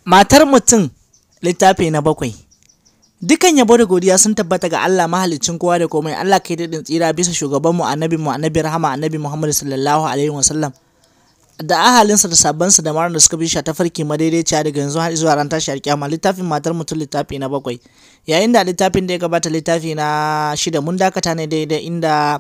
Matar mutum littafi na bakwai. Dukan yabo da godiya sun tabbata ga Allah mahaliccin kowa da komai Allah kai daɗin tsira bisa shugabanmu annabi mu annabi rahama annabi Muhammad sallallahu alaihi wasallam da ahalinsa da sabansa da marar da suka bi shi ta farki madaidaiciya daga yanzu har zuwa ran tashi alƙiyama littafin matar mutum littafi na bakwai yayin da littafin da ya gabata littafi na shida mun dakata ne daidai inda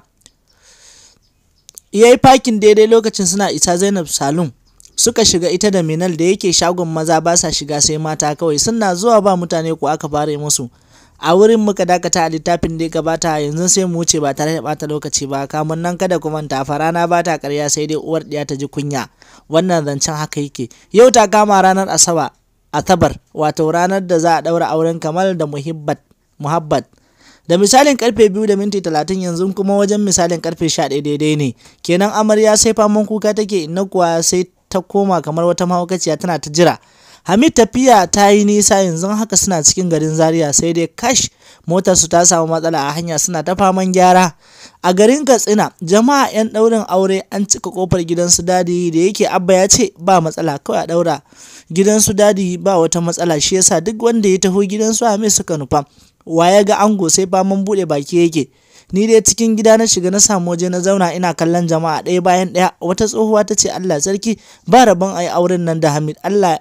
ya yi fakin daidai lokacin suna isa Zainab Salum suka shiga ita da Minal da yake shagon maza ba sa shiga sai mata kawai suna zuwa ba mutane ko aka fara musu a wurin muka dakata a littafin da ya gabata yanzu sai mu wuce ba tare da bata lokaci ba kamun nan kada ku manta farana ba ta karya sai dai uwar ɗiya ta ji kunya wannan zancen haka yake yau ta kama ranar asaba asabar wato ranar da za a ɗaura auren kamal da muhibbat muhabbat da misalin karfe biyu da minti talatin yanzu kuma wajen misalin karfe sha ɗaya daidai ne kenan amarya sai faman kuka take inna kuwa sai ta koma kamar wata mahaukaciya tana ta jira hamid tafiya ta yi nisa yanzu haka suna cikin garin zaria sai dai kash motar su ta samu matsala a hanya suna ta faman gyara a garin katsina jama'a 'yan ɗaurin aure an cika kofar gidansu dadi da yake abba ya ce ba matsala kawai a ɗaura gidansu dadi ba wata matsala shi yasa duk wanda ya taho gidansu hamid suka nufa wa ya ga ango sai faman buɗe baki yake ni dai cikin gida na shiga na samu waje na zauna ina kallon jama'a ɗaya bayan ɗaya wata tsohuwa ta ce Allah sarki ba rabon a yi auren nan da Hamid Allah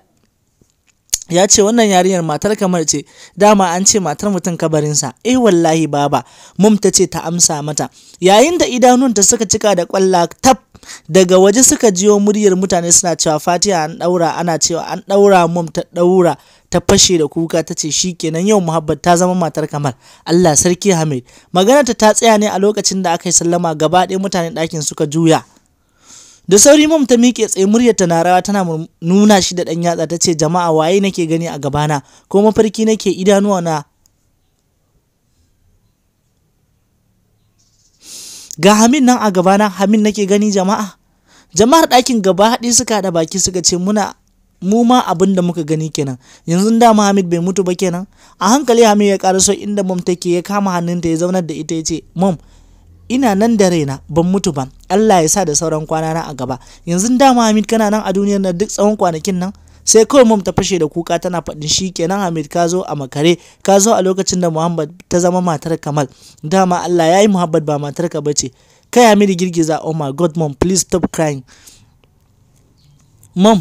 ya ce wannan yarinyar matar kamar ce dama an ce matar mutum kabarinsa eh wallahi baba mum ta ce ta amsa mata yayin da idanunta suka cika da kwalla tab daga waje suka jiyo muryar mutane suna cewa fatiha an daura ana cewa an daura mum ta daura ta fashe da kuka ta ce kenan yau muhabbat ta zama matar kamar Allah sarki Hamid maganarta ta tsaya ne a lokacin da aka yi sallama gaba ɗaya mutanen ɗakin suka juya da sauri mum ta miƙe tsaye muryarta na rawa tana nuna shi da ɗan yatsa ta ce jama'a waye nake gani a gabana ko mafarki nake idanuwa na ga Hamid nan a gabana Hamid nake gani jama'a jama'ar ɗakin gaba haɗi suka haɗa baki suka ce muna mu ma abin da muka gani kenan yanzu dama Hamid bai mutu ba kenan a hankali Hamid ya karaso inda mom take ya kama hannunta ya zaunar da ita ya ce mom ina nan da raina ban mutu ba Allah ya sa da sauran kwana na a gaba yanzu dama Hamid kana nan a duniyar nan duk tsawon kwanakin nan sai kawai mom ta fashe da kuka tana faɗin shi kenan Hamid ka zo a makare ka zo a lokacin da Muhammad ta zama matar Kamal dama Allah ya yi Muhammad ba matar ka bace kai Hamid girgiza oh my god mom please stop crying mom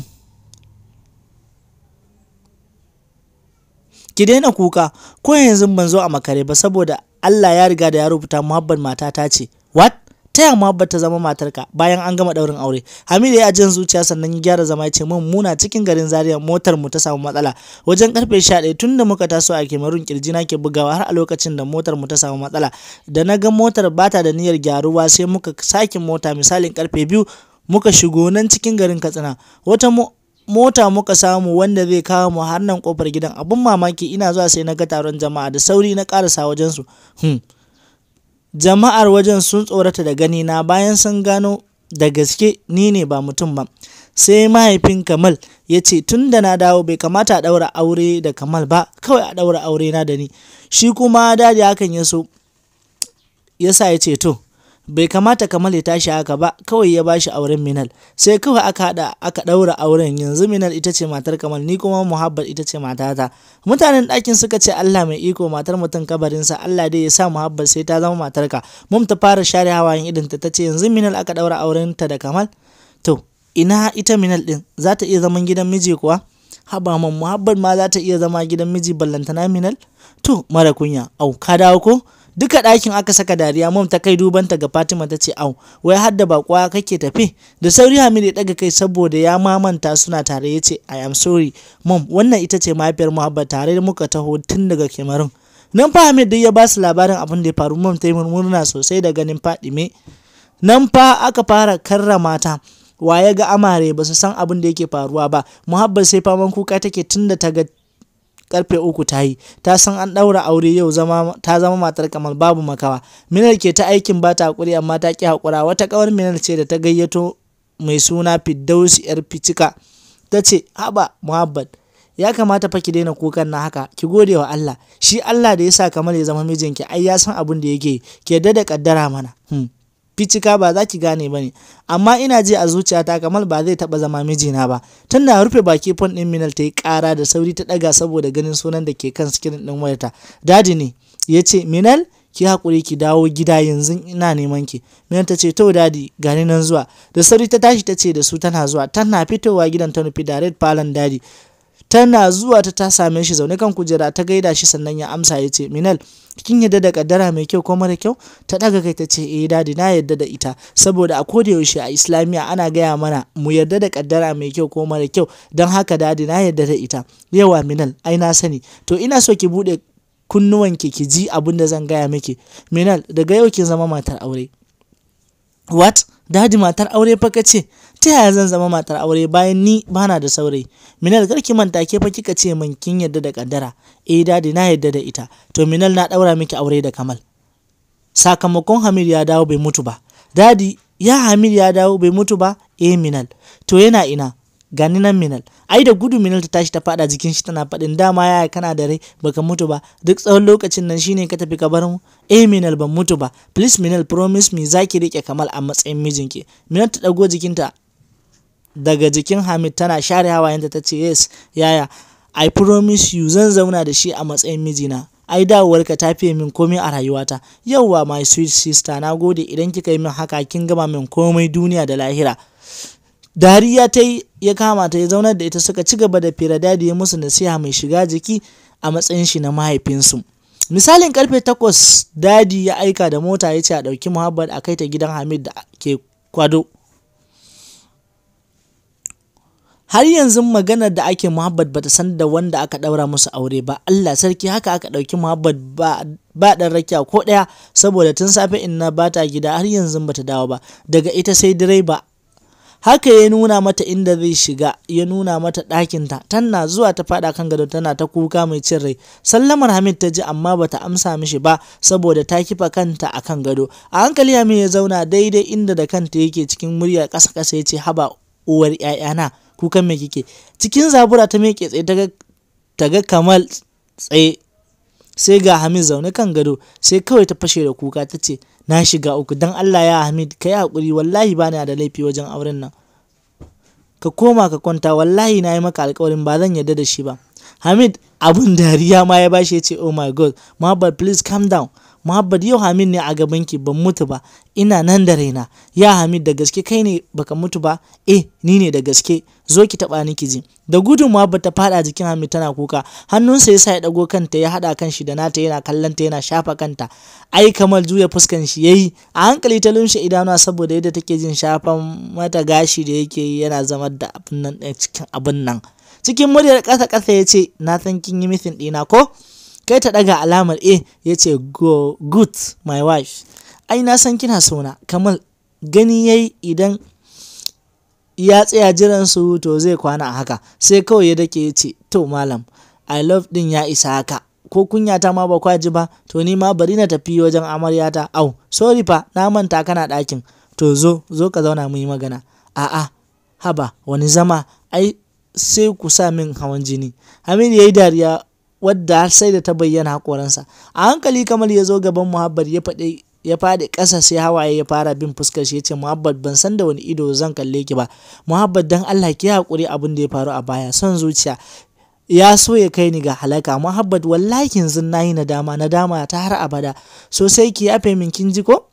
ki daina kuka ko yanzu ban zo a makare ba saboda Allah ya riga da ya rubuta muhabbar matata ce what taya muhabbar ta zama matarka bayan an gama daurin aure Hamidu ya jin zuciya sannan ya gyara zama ya ce mun muna cikin garin Zaria motar mu ta samu matsala wajen karfe 11 tunda muka taso a Kemarun kirji na ke bugawa har a lokacin da motar mu ta samu matsala da na ga motar bata da niyyar gyaruwa sai muka sake mota misalin karfe 2 muka shigo nan cikin garin Katsina wata mota muka samu wanda zai kawo mu har nan kofar gidan abun mamaki ina zuwa sai na ga taron jama'a da sauri na karasa wajen su hmm. jama'ar wajen sun tsorata da gani na bayan sun gano da gaske ni ne ba mutum ba sai mahaifin kamal ya ce tun da na dawo bai kamata a ɗaura aure da kamal ba kawai a ɗaura aure na da ni shi kuma dadi hakan ya so ya sa ya ce to bai kamata kamal ya tashi haka ba kawai ya bashi auren minal sai kawai aka hada aka daura auren yanzu minal ita ce matar kamal ni kuma muhabbat ita ce matata mutanen ɗakin suka ce allah mai iko matar mutum kabarinsa allah dai ya sa muhabbat sai ta zama matarka mum ta fara share hawayen idanta ta ce yanzu minal aka daura auren ta da kamal to ina ita minal din za ta iya zaman gidan miji kuwa haba man muhabbat ma za ta iya zama gidan miji ballantana minal to mara kunya au ka dawo ko duka ɗakin aka saka dariya mom ta kai dubanta ga fatima ta ce au wai har da bakwa kake tafi da sauri hamid ya ɗaga kai saboda ya mamanta suna tare ya ce i am sorry mom wannan ita ce mahaifiyar muhabba tare da muka taho tun daga kemarun nan fa hamid dai ya ba su labarin abin da ya faru mom ta yi murna sosai da ganin fadime nan fa aka fara karrama ta wa ya ga amare ba su san abin da yake faruwa ba muhabba sai faman kuka take tun da ta ga karfe uku ta yi ta san an ɗaura aure yau zama ta zama matar kamal babu makawa minar ke ta aikin ba ta hakuri amma ta ki hakura wata kawar minar ce da ta gayyato mai suna fiddausi yar ficika ta ce haba muhabbat ya kamata fa ki daina kukan na haka ki gode wa Allah shi Allah da ya sa kamal ya zama mijinki ai ya san abin da yake ke da kaddara mana hmm. ficika ba za ki gane ba ne amma ina ji a zuciyata kamal ba zai taɓa zama mijina ba tana rufe baki fon ɗin minal ta yi ƙara da sauri ta ɗaga saboda ganin sunan da ke kan sikirin ɗin wayarta dadi ne ya ce minal ki haƙuri ki dawo gida yanzu ina neman ki minal ta ce to dadi gani nan zuwa da sauri ta tashi ta ce da su tana zuwa tana fitowa gidan ta nufi da red falon dadi tana zuwa ta ta same shi zaune kan kujera ta gaida shi sannan ya amsa ya ce minal kin yadda da kaddara mai kyau ko mara kyau ta daga kai ta ce eh dadi na yadda da ita saboda a koda yaushe a islamiya ana gaya mana mu yarda da kaddara mai kyau ko mara kyau don haka dadi na yadda da ita yawa minal ai na sani to ina so ki bude kunnuwanki ki ji abin da zan gaya miki minal daga yau kin zama matar aure what dadi matar aure fa kace ta yaya zan zama matar aure bayan ni bana da saurayi minal karki manta ke fa kika ce min kin yadda da kaddara eh dadi na yadda da ita to minal na daura miki aure da kamal sakamakon hamid ya dawo bai mutu ba dadi ya hamid ya dawo bai mutu ba eh minal to yana ina gani nan minal ai da gudu minal ta tashi ta fada jikin shi tana faɗin dama ya kana da rai baka mutu ba duk tsawon lokacin nan shine ka tafi ka bar mu eh minal ban mutu ba please minal promise me zaki rike kamal a matsayin mijinki minal ta dago jikinta daga jikin hamid tana share hawayenta ta ce yes yaya i promise you zan zauna da shi a matsayin mijina ai dawowarka ta fiye min komai a rayuwata yauwa my sweet sister na gode idan kika yi min haka kin gama min komai duniya da lahira dariya ta yi ya kama ta ya zaunar da ita suka ci gaba da fira dadi ya musu nasiha mai shiga jiki a matsayin shi na mahaifinsu misalin karfe takwas dadi ya aika da mota ya ce a ɗauki muhabbat a kai ta gidan hamid da ke kwado har yanzu maganar da ake muhabbat bata san da wanda aka ɗaura musu aure ba Allah sarki haka aka ɗauki muhabbat ba ba ɗan rakiya ko ɗaya saboda tun safe inna bata gida har yanzu bata dawo ba daga ita sai direba haka ya nuna mata inda zai shiga ya nuna mata ɗakinta tana zuwa ta faɗa kan gado tana ta kuka mai cin rai sallamar hamid ta ji amma bata amsa mishi ba saboda ta kifa kanta a kan gado a hankali hamid ya zauna daidai inda da kanta yake cikin murya ƙasa ƙasa ya ce haba uwar 'ya'yana kukan me kike cikin zabura ta miƙe tsaye ta ga kamal tsaye sai ga hamid zaune kan gado sai kawai ta fashe da kuka ta ce na shiga uku don allah ya hamid ka yi haƙuri wallahi ba da laifi wajen auren nan ka koma ka kwanta wallahi na yi maka alƙawarin ba zan yarda da shi ba hamid abun dariya ma ya bashi ya ce oh my god muhammad please calm down Muhammad yau Hamid ne a gabanki ban mutu ba ina nan da raina ya Hamid da gaske kai ne baka mutu ba eh ni ne da gaske zo ki taba ni ki ji da gudun Muhammad ta fada jikin Hamid tana kuka hannunsa yasa ya dago kanta ya hada kan shi da nata yana kallon ta yana shafa kanta ai kamal juya fuskan shi yayi a hankali ta lumshe idanuwa saboda yadda take jin shafan mata gashi da yake yi yana zama da abin nan cikin abin nan cikin muryar kasa kasa ya ce na san kin yi misin ɗina ko kai ta daga alamar A ya ce go good my wife ai na san kina sona kamar gani yayi idan ya tsaya jiran su to zai kwana a haka sai kawai ya dake ya ce to malam i love din ya isa haka ko kunya ta ma ba kwaji ba to ni ma bari na tafi wajen amaryata au sorry fa na manta kana ɗakin to zo zo ka zauna mu yi magana a'a haba wani zama ai sai ku sa min hawan jini Hamidu ya yi dariya wadda har sai da ta bayyana hakoransa a hankali kamar ya zo gaban muhabbat ya faɗi ya faɗi ƙasa sai hawaye ya fara bin fuskar shi ya ce muhabbat ban san da wani ido zan kalle ki ba muhabbat dan Allah ki haƙuri abin da ya faru a baya son zuciya ya so ya kai ni ga halaka muhabbat wallahi yanzu nayi nadama nadama ta har abada sosai ki yafe min kin ji ko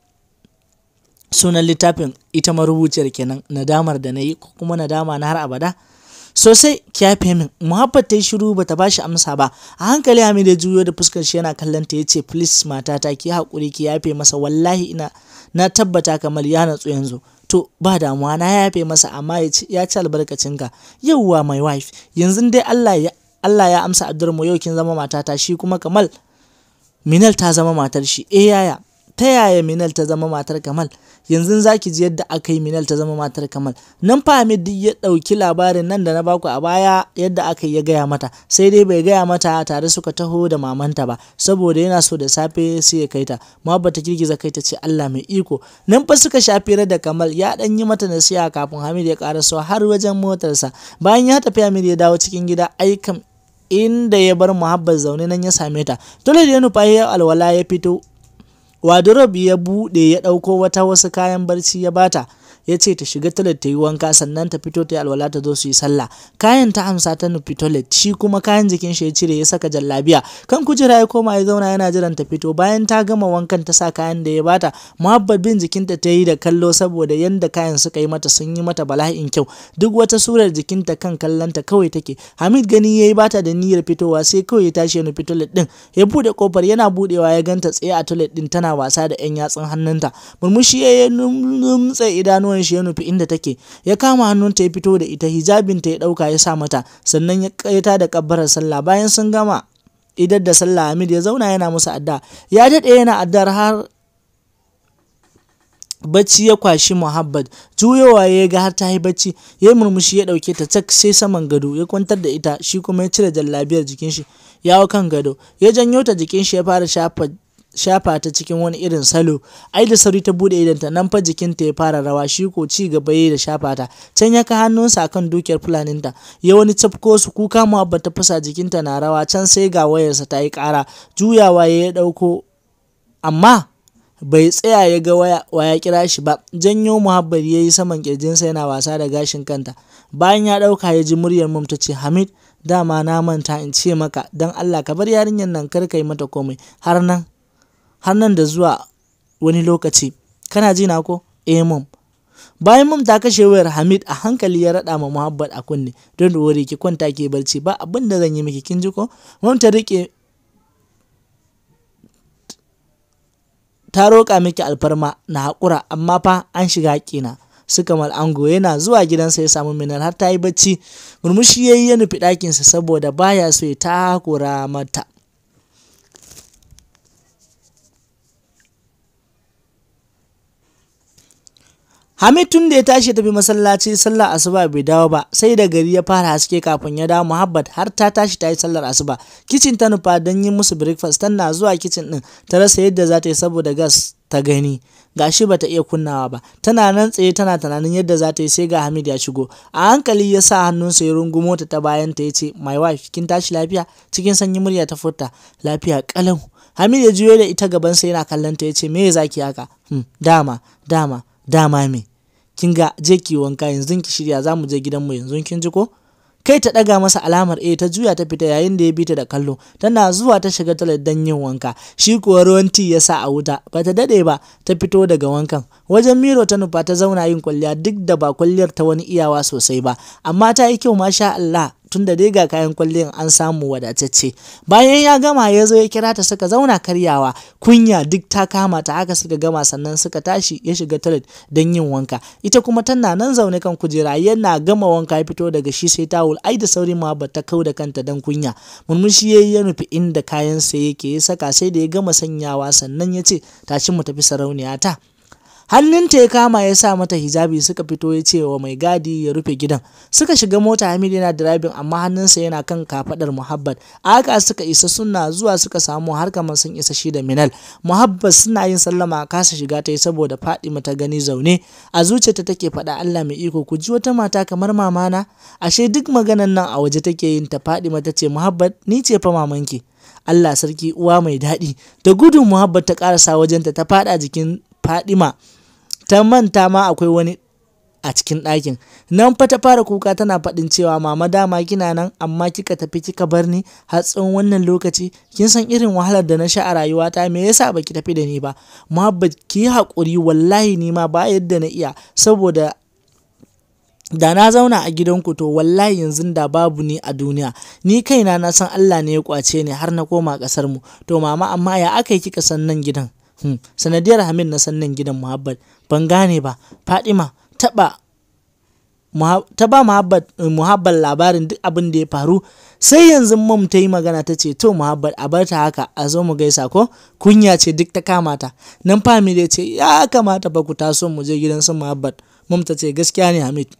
sunan littafin ita marubuciyar kenan nadamar da na yi ko kuma nadama na har abada sosai ki yafe min muhabbat ta yi shiru ba ta bashi amsa ba a hankali hamid ya juyo da fuskar shi yana kallon ta yace please matata ki haƙuri ki yafe masa wallahi ina na tabbata kamar ya natsu yanzu to ba damuwa na yafe masa amma ya ci albarkacin ka yauwa my wife yanzu dai Allah ya Allah ya amsa addu'ar mu yau kin zama matata shi kuma kamal minal ta zama matar shi eh yaya ta yaya minal ta zama matar kamal yanzu za ki ji yadda aka yi minal ta zama matar kamal nan fa Hamid ya ɗauki labarin nan da na baku a baya yadda aka yi ya gaya mata sai dai bai gaya mata tare suka taho da mamanta ba saboda yana so da safe sai ya kai ta ba ta girgiza kai ta ce Allah mai iko nan fa suka shafi da kamal ya dan yi mata nasiha kafin Hamid ya karaso har wajen motarsa bayan ya tafi Hamid ya dawo cikin gida aikan inda ya bar muhabbar zaune nan ya same ta dole da ya nufa ya alwala ya fito wardrobe ya buɗe ya ɗauko wata wasu kayan barci ya bata ya ce ta shiga toilet ta yi wanka sannan ta fito ta yi alwala ta zo su yi sallah kayan ta amsa ta nufi toilet shi kuma kayan jikin shi ya cire ya saka jallabiya kan kujera ya koma ya zauna yana jiran ta fito bayan ta gama wankan ta sa kayan da ya bata muhabbat bin jikinta ta yi da kallo saboda yanda kayan suka yi mata sun yi mata bala'in kyau duk wata surar jikinta kan kallonta kawai take hamid gani ya yi bata da niyyar fitowa sai kawai ya tashi ya nufi toilet din ya bude kofar yana budewa ya ganta tsaye a toilet din tana wasa da yan yatsun hannunta murmushi ya numtse idanu idanuwan shi ya nufi inda take ya kama hannunta ya fito da ita hijabinta ya dauka ya sa mata sannan ya kaita da kabbarar sallah bayan sun gama idar da sallah Hamid ya zauna yana musu adda ya dade yana addar har bacci ya kwashi Muhammad juyowa ya ga har ta yi bacci ya murmushi ya dauke ta cak sai saman gado ya kwantar da ita shi kuma ya cire jallabiyar jikin shi ya hau kan gado ya janyo ta jikin shi ya fara shafa shafa ta cikin wani irin salo ai da sauri ta bude idanta nan fa jikinta ya fara rawa shi ko ci gaba yayi da shafa ta can ya ka hannunsa akan dukiyar fulaninta ya wani cafko su kuka mu abba ta fasa jikinta na rawa can sai ga wayarsa ta yi kara juyawa ya dauko amma bai tsaya ya ga waya waya kira shi ba janyo muhabbar ya yi saman kirjinsa yana wasa da gashin kanta bayan ya dauka ya ji muryar mum ta ce hamid dama na manta in ce maka don allah ka bar yarinyar nan kar ka yi mata komai har nan har nan da zuwa wani lokaci kana ji na ko eh mum bayan mum ta kashe wayar hamid a hankali ya rada ma muhabbat a kunne don da wuri ki kwanta ke barci ba abin da zan yi miki kin ji ko mum ta rike ta roƙa miki alfarma na haƙura amma fa an shiga haƙina suka ango yana zuwa gidansa ya samu minar har ta yi bacci murmushi ya yi ya nufi ɗakinsa saboda baya so ya takura mata Hamid tun da ya tashi ya tafi masallaci sallar asuba bai dawo ba sai da gari ya fara haske kafin ya dawo Muhabbat har ta tashi ta yi sallar asuba kicin ta nufa don yin musu breakfast tana zuwa kicin din ta rasa yadda za ta yi saboda gas ta gani gashi bata iya kunnawa ba tana nan tsaye tana tunanin yadda za ta yi sai ga Hamid ya shigo a hankali ya sa hannunsa ya rungumo ta ta bayan ta yace my wife kin tashi lafiya cikin sanyi murya ta furta lafiya kalau Hamid ya juyo da ita gaban sa yana kallon ta yace me zaki haka hmm, dama dama dama me kin ga je ki wanka yanzu ki shirya za mu je gidanmu yanzu kin ji ko kai ta ɗaga masa alamar A ta juya ta fita yayin da ya bi ta da kallo tana zuwa ta shiga toilet don yin wanka shi kuwa ruwan ti ya sa a wuta ba ta daɗe ba ta fito daga wankan wajen miro ta nufa ta zauna yin kwalliya duk da ba kwalliyar ta wani iyawa sosai ba amma ta yi kyau masha Allah tun da dai ga kayan kwalliyar an samu wadatacce bayan ya gama ya zo ya kira ta suka zauna karyawa kunya duk ta kama ta haka suka gama sannan suka tashi ya shiga toilet don yin wanka ita kuma tana nan zaune kan kujera yana gama wanka ya fito daga shi sai tawul ai da sauri ma ba ta kau da kanta don kunya murmushi ya ya nufi inda kayan sa yake ya saka sai da ya gama sanyawa sannan ya ce tashi mu tafi sarauniya ta hannunta ya kama ya sa mata hijabi suka fito ya ce wa mai gadi ya rufe gidan suka shiga mota Hamid yana driving amma hannunsa yana kan kafadar Muhabbat a haka suka isa suna zuwa suka samu har kamar sun isa shi da Minal Muhabbat suna yin sallama a kasa shiga ta yi saboda Fadima ta gani zaune a zuciyarta take faɗa Allah mai iko ku ji wata mata kamar mamana ashe duk maganan nan a waje take yin ta Fadima ta ce Muhabbat ni ce fa mamanki Allah sarki uwa mai daɗi da gudun Muhabbat ta ƙarasa wajenta ta faɗa jikin Fadima ta manta ma akwai wani a cikin ɗakin nan fa ta fara kuka tana faɗin cewa mama dama kina nan amma kika tafi kika bar ni har tsawon wannan lokaci kin san irin wahalar da na sha a rayuwata me yasa baki tafi da ni ba muhabbat ki yi haƙuri wallahi ni ma ba yadda na iya saboda da na zauna a gidanku to wallahi yanzu da babu ni a duniya ni kaina na san Allah ne ya kwace ni har na koma ƙasar mu to mama amma ya aka yi kika san nan gidan Hmm. sanadiyar Hamid na sannan gidan Muhabbat ban gane ba Fadima taba ta ba Muhabbat labarin duk abin da ya faru sai yanzu mom ta yi magana ta ce to Muhabbat a bar ta haka a zo mu gaisa ko kunya ce duk ta kamata nan Fami ya ce ya kamata ba ku taso mu je gidan su Muhabbat mom ta ce gaskiya ne Hamid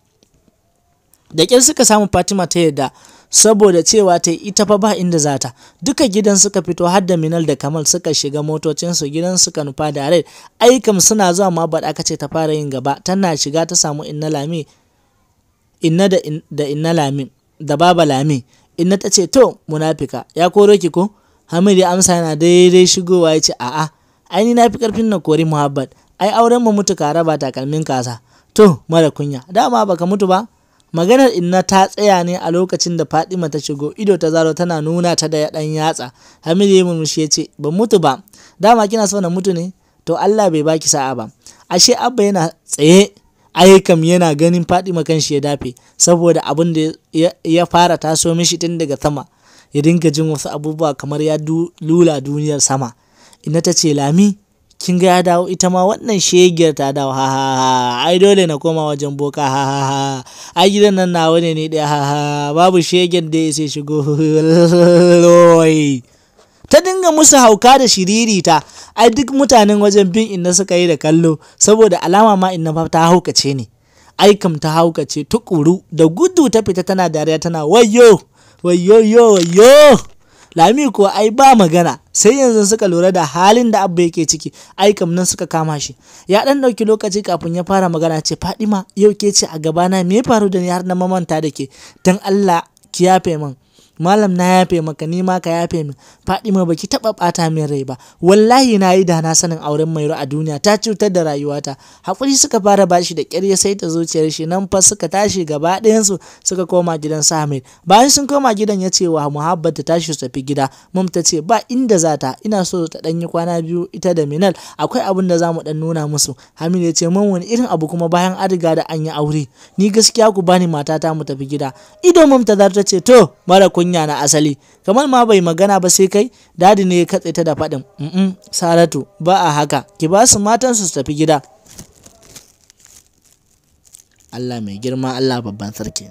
da ƙyar suka samu Fatima ta yadda saboda cewa ta ita fa ba inda za ta duka gidan suka fito har da minal da kamal suka shiga motocinsu gidan suka nufa da rai aikam suna zuwa ma baɗa aka ce ta fara yin gaba tana shiga ta samu inna lami inna da, in, da inna lami da baba lami inna ta ce to munafika ya koro ki ko hamid ya amsa yana daidai shigowa ya ce a'a ai ni na fi karfin na kori muhabbat ai auren mu mutu ka raba takalmin kasa to mara kunya dama baka mutu ba maganar inna ta tsaya ne a lokacin da Fadima ta shigo ido ta zaro tana nuna ta da dan yatsa Hamidu ya murmushi ya ce ban mutu ba dama kina so na mutu ne to Allah bai baki sa'a ba ashe abba yana tsaye ayyukan yana ganin Fadima kan shi ya dafe saboda abin da ya fara taso mishi tun daga sama ya dinga jin wasu abubuwa kamar ya lula duniyar sama ina ta ce lami kin ga ya dawo ita ma wannan shegiyar ta dawo ha ha ha ai dole na koma wajen boka ha ha ha ai gidan nan nawa ne ne ɗaya ha ha babu shegen da ya sai shigo ta dinga musu hauka da shiririta ai duk mutanen wajen bin inna suka yi da kallo saboda alama ma inna fa ta haukace ne ai kam ta haukace tukuru da gudu ta fita tana dariya tana wayo wayo yo wayo lami kuwa ai ba magana sai yanzu suka lura da halin da abba yake ciki ai kam nan suka kama shi ya dan dauki lokaci kafin ya fara magana ce fadima yau ke ce a gabana me ya faru da ni har na mamanta da ke dan Allah ki yafe min malam na yafe maka ni ma ka yafe min Fadima baki taba bata min rai ba wallahi na yi da na sanin auren Mairo a duniya ta cutar da rayuwata hakuri suka fara bashi da ƙyar ya sai ta zuciyar shi nan fa suka tashi gaba ɗayan su suka koma gidan Samir bayan sun koma gidan ya ce wa Muhabbat ta tashi su tafi gida mum ta ce ba inda za ta ina so ta dan yi kwana biyu ita da Minal akwai abin da zamu dan nuna musu Hamid ya ce mun wani irin abu kuma bayan an riga da an yi aure ni gaskiya ku bani matata mu tafi gida ido mum ta ta ce to mara kunya na asali kamar ma bai magana ba sai kai dadi ne ya katse ta da faɗin mm saratu ba a haka ki ba su matan su tafi gida Allah mai girma Allah babban sarki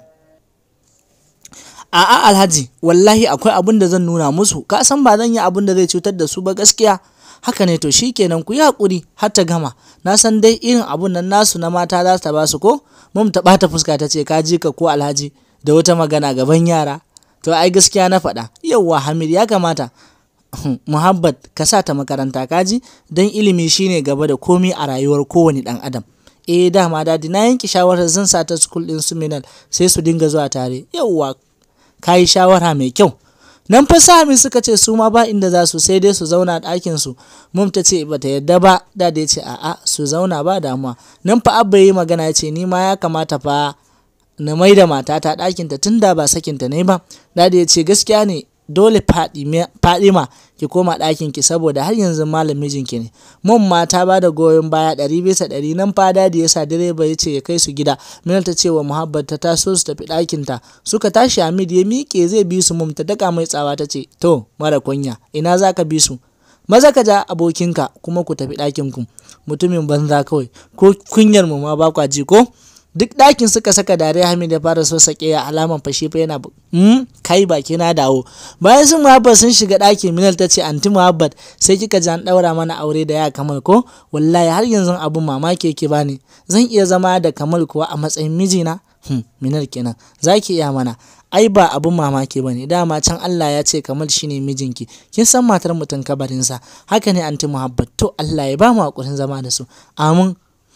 a'a alhaji wallahi akwai abin da zan nuna musu ka san ba zan yi abin da zai cutar da su ba gaskiya haka ne to shikenan ku yi hakuri har ta gama na san dai irin abun nan nasu na mata za ta ba su ko mum ta bata fuska ta ce ka ji ka ko alhaji da wata magana gaban yara to ai gaskiya na faɗa yauwa hamid ya kamata muhabbat ka sa ta makaranta kaji don ilimi shine gaba da komi a rayuwar kowane ɗan adam eh dama dadi na yanke shawarar zan sa ta school din su minal sai su dinga zuwa tare yauwa ka yi shawara mai kyau nan fa sami suka ce su ma ba inda za su sai dai su zauna ɗakin su mum ta ce bata yadda ba da ya ce a'a su zauna ba damuwa nan fa abba yi magana ya ce ni ma ya kamata fa na mai da matata ɗakinta tun da ba sakinta ne ba dadi ya ce gaskiya ne dole fadima ki koma ɗakinki saboda har yanzu malam mijinki ne mun mata ba da goyon baya ɗari bisa ɗari nan fa dadi ya sa direba ya ce ya kai su gida minal ta ce wa muhabbat ta taso su tafi ɗakinta suka tashi hamid ya miƙe zai bi su mum ta daka mai tsawa ta ce to mara kunya ina za ka bi su maza ka ja abokinka kuma ku tafi ɗakinku mutumin banza kawai ko kunyar mu ma ba kwa ji ko duk ɗakin suka saka dariya hamid ya fara so sake ya alaman fashe fa yana mm, kai baki na dawo bayan sun muhabbat sun shiga ɗaki minal ta ce anti muhabbat sai kika ji an ɗaura mana aure da ya kamal ko wallahi har yanzu abun mamaki yake bani zan iya zama da kamal kuwa a matsayin mijina hmm, minal kenan za ki iya mana ai ba abun mamaki ba ne dama can Allah ya ce kamal shine mijinki kin san matar mutum kabarinsa haka ne anti muhabbat to Allah ya ba mu hakurin zama da su amin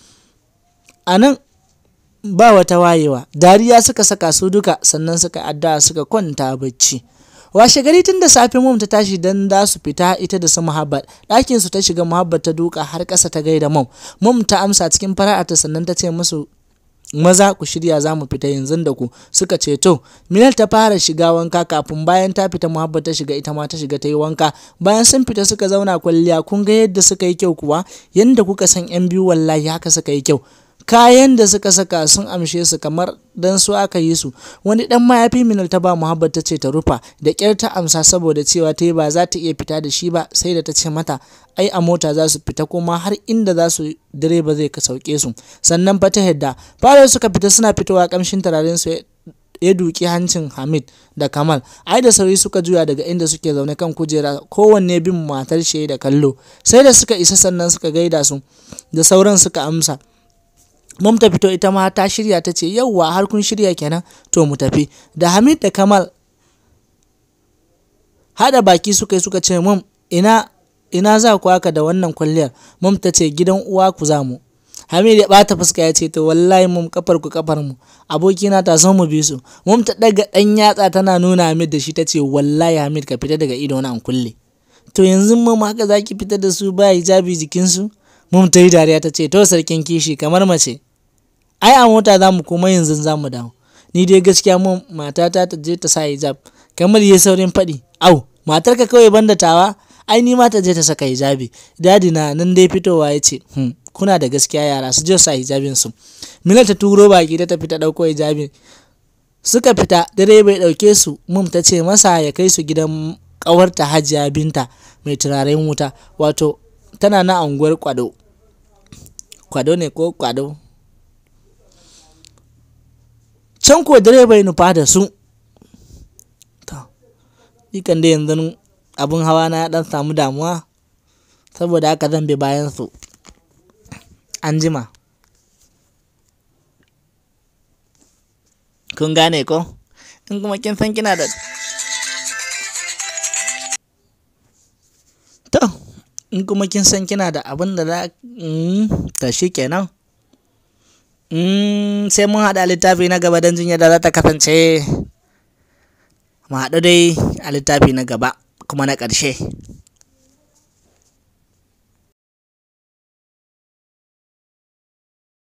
anan ba wata wayewa dariya suka saka su duka sannan suka adda suka kwanta bacci washe gari tun da safe mum ta tashi dan za su fita ita da su muhabbat ɗakin su ta shiga muhabbat ta duka har ƙasa ta gaida mum mum ta amsa cikin fara'ata sannan ta ce musu maza ku shirya za mu fita yanzu da ku suka ce to minal ta fara shiga wanka kafin bayan ta fita muhabbat ta shiga ita ma ta shiga ta yi wanka bayan sun fita suka zauna kwalliya kun ga yadda suka yi kyau kuwa yanda kuka san yan biyu wallahi haka suka yi kyau kayan da suka saka sun amshe su kamar dan su aka yi su wani dan mayafi minal ta ba muhabbat ta ce ta rufa da kyar ta amsa saboda cewa ta yi ba za ta iya fita da shi ba sai da ta ce mata ai a mota za su fita kuma har inda za su direba zai ka sauke su sannan fa ta yadda fara suka fita suna fitowa kamshin turaren su ya duki hancin Hamid da Kamal ai da sauri suka juya daga inda suke zaune kan kujera kowanne bin matar shi da kallo sai da suka isa sannan suka gaida su da sauran suka amsa Mum ta fito ita ma ta shirya ta ce yauwa har kun shirya kenan to mu tafi da Hamid da Kamal hada baki suka yi suka ce mum ina ina za ku haka da wannan kwalliyar mum ta ce gidan uwa ku za mu Hamid ya bata fuska ya ce to wallahi mum kafar ku kafar mu abokina ta son mu bi su mum ta daga dan yatsa tana nuna Hamid da shi ta ce wallahi Hamid ka fita daga ido na an kulle to yanzu mam haka za ki fitar da su ba hijabi jikinsu mum ta yi dariya ta ce to sarkin kishi kamar mace ai a mota za mu koma yanzu za mu dawo ni dai gaskiya mun matata ta je ta sa hijab kamar ya saurin faɗi au matarka kawai banda tawa ai ni ma ta je ta saka hijabi dadi na nan dai fitowa ya ce hmm, kuna da gaskiya yara su je sa hijabin su mila ta turo baki ta tafi ta ɗauko hijabi suka fita dare bai ɗauke su mum ta ce masa ya kai su gidan ƙawarta hajiya binta mai turaren wuta wato tana na unguwar kwado kwado ne ko kwado can ko dare bai nufa da su ikan da yanzu abin hawa na ya dan samu damuwa saboda haka zan bi bayan su an jima kun gane ko in kuma kin san kina da to in kuma kin san kina da abin da za ta shi kenan sai mun haɗa littafi na gaba don jin yadda za ta kasance mu haɗu dai a littafi na gaba kuma na ƙarshe